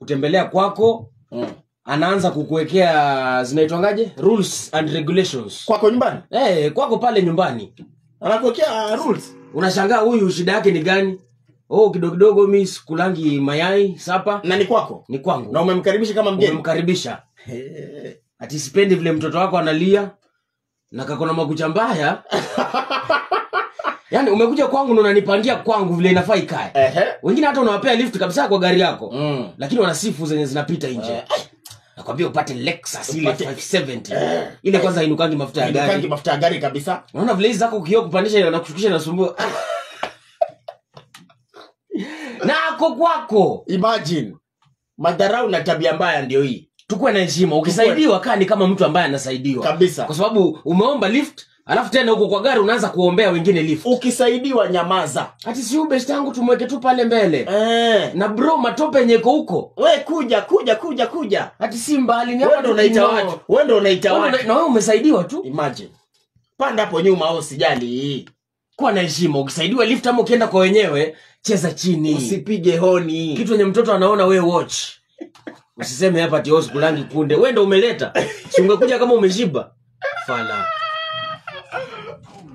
kutembelea kwako mm. anaanza kukuwekea zinaitwangaje rules and regulations kwako nyumbani hey, kwako pale nyumbani anakuwekea rules unashangaa huyu shida yake ni gani oh kidogo kidogo mi sikulangi mayai sapa na ni kwako ni kwangu na umemkaribisha kama mgeni umemkaribisha Eh, ati sipendi vile mtoto wako analia na kakona makucha mbaya yaani umekuja kwangu na unanipangia kwangu vile inafaa ikae ehe. wengine hata unawapea lift kabisa kwa gari yako Mm. lakini wana sifu zenye zinapita nje Eh. nakwambia upate lexus ile Upate- 570 Eh. ile kwanza hainukangi mafuta ya Inukangi gari mafuta ya gari kabisa unaona vile hizi zako ukio kupandisha na kushukisha inasumbua Ah. na ako kwako imagine madharau na tabia mbaya ndio hii tukuwe na heshima ukisaidiwa kaa ni kama mtu ambaye anasaidiwa kabisa kwa sababu umeomba lift alafu tena huko kwa gari unaanza kuombea wengine lift ukisaidiwa nyamaza hati si ubest yangu tumweke tu pale mbele eh. na bro matope yenye iko huko we kuja kuja kuja kuja hati si mbali ni wewe hapa ndo unaita tukinoo. watu wewe ndo unaita Wewe watu una- na wewe umesaidiwa tu imagine panda hapo nyuma au sijali kuwa na heshima ukisaidiwa lift ama ukienda kwa wenyewe cheza chini usipige honi kitu wenye mtoto anaona we watch usiseme hapa ati "Oh, sikulangi kunde we ndo umeleta si ungekuja kama umeshiba fala